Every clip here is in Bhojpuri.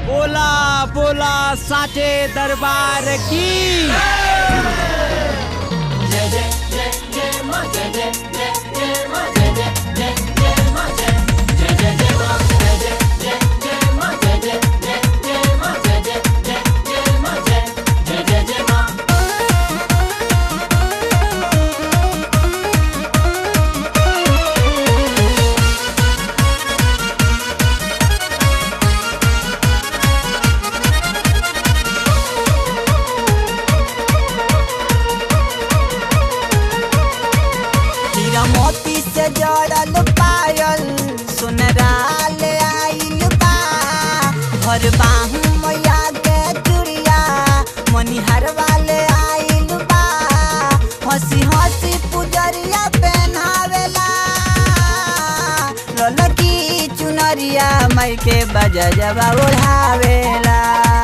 बोला बोला साचे दरबार की हीरा मोती से जड़ल पायल सुनराल आइल बा भर बाहू मैया के चुड़िया मनिहार वाले आइल बा हंसी हंसी पुजरिया पहनावेला ललकी चुनरिया मई के बजा जबा ओढ़ावेला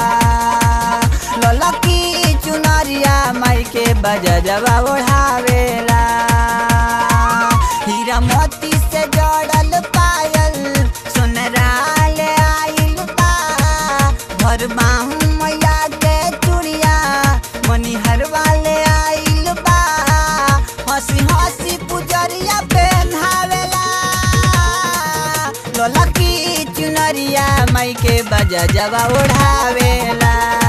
ललकी चुनरिया मई के बजा जबा ओढ़ावेला हीरा मोती से जड़ल पायल सुनराल आइल बा भर बाहू मैया के चुड़िया मनिहर वाले आइल बा हंसी हंसी पुजरिया पहनावेला ललकी चुनरिया मई के बजा जबा ओढ़ावेला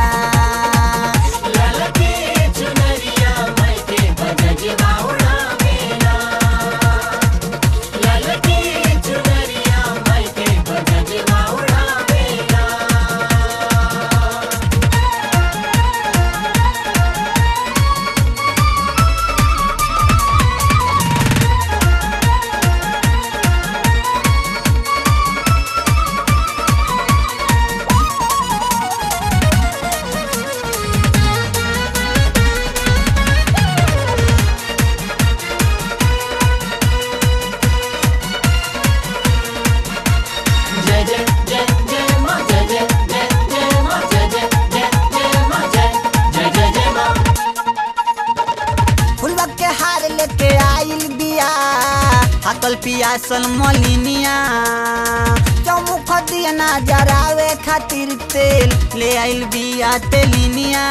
फुलवा के हार लेके आइल बिया हकल पियासल मलिनिया चौमुख दिया ना जरावे खातिर तेल ले आइल बिया तेलिनिया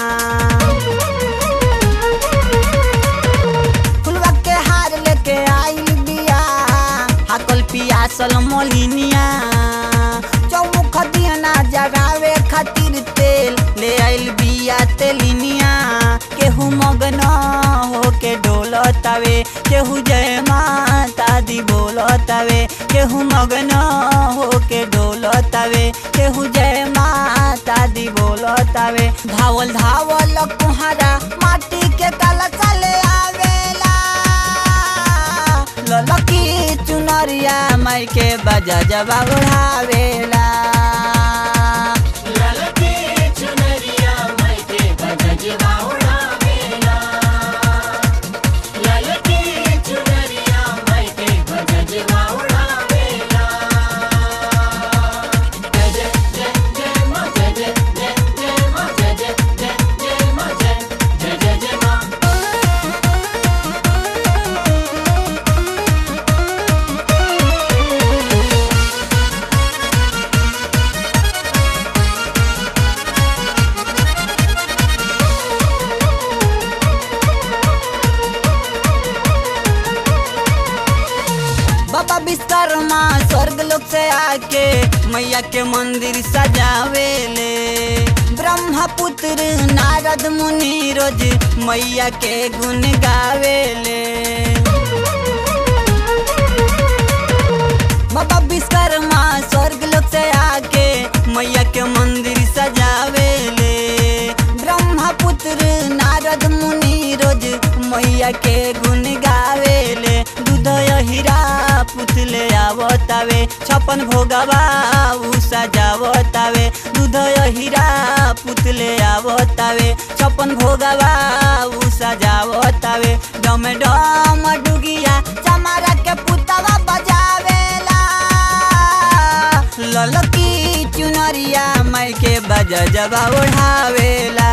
फुलवा के हार लेके आइल बिया हकल पियासल मलिनिया चौमुख दिया ना जरावे खातिर तेल ले आइल बिया तेलिनिया केहू मगन होके डोलतावे केहू जय माता दी बोलतावे केहू मगन होके डोलतावे केहू जय माता दी बोलतावे धावल धावल कुहारा माटी के कला चले आवेला ललकी चुनरिया माई के बजा जबा उड़ावेला बाबा विश्वकर्मा स्वर्ग लोक से आके मैया के मंदिर सजावेले ब्रह्मा पुत्र नारद मुनि रोज मैया के गुण गावेले बाबा विश्वकर्मा स्वर्ग लोक से आके मैया के मंदिर सजावेले ब्रह्मा पुत्र नारद मुनि रोज मैया के गुण गावेले दूध हीरा पुतले आवतावे छपन भोगवा उ सजावतावे दूध हीरा पुतले आवतावे छपन भोगवा उ सजावतावे डम डम डुगिया चमारा के पुतवा बजावेला ललकी चुनरिया माई के बजा जबा ओढ़ावेला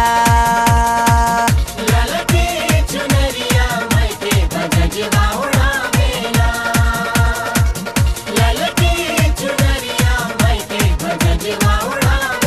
चुनरिया माई के बजवा उड़ावेला ललकी चुनरिया माई के बजवा उड़ावेला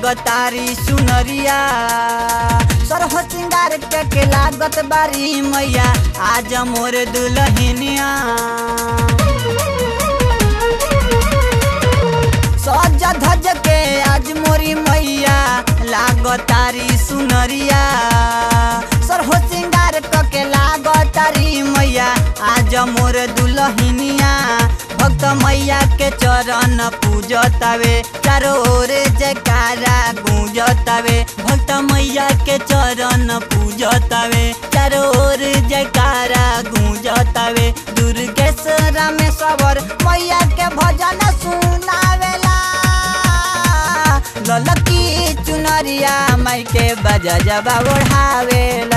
लागतारी सुनरिया सरह सिंगार के के लागत बारी मैया आज मोर दुल्हनिया सज धज के आज मोरी मैया लागतारी सुनरिया सरहो सिंगार क के लागतारी मैया आज मोर दुल्हनिया भक्त मैया के चरण पूजतावे चारो ओर जयकारा गूंजतावे भक्त मैया के चरण पूजतावे चारो ओर जयकारा गूंजतावे दुर्गेश्वर में सबर मैया के भजन सुनावेला ललकी चुनरिया माई के बजा जबा ओढ़ावेला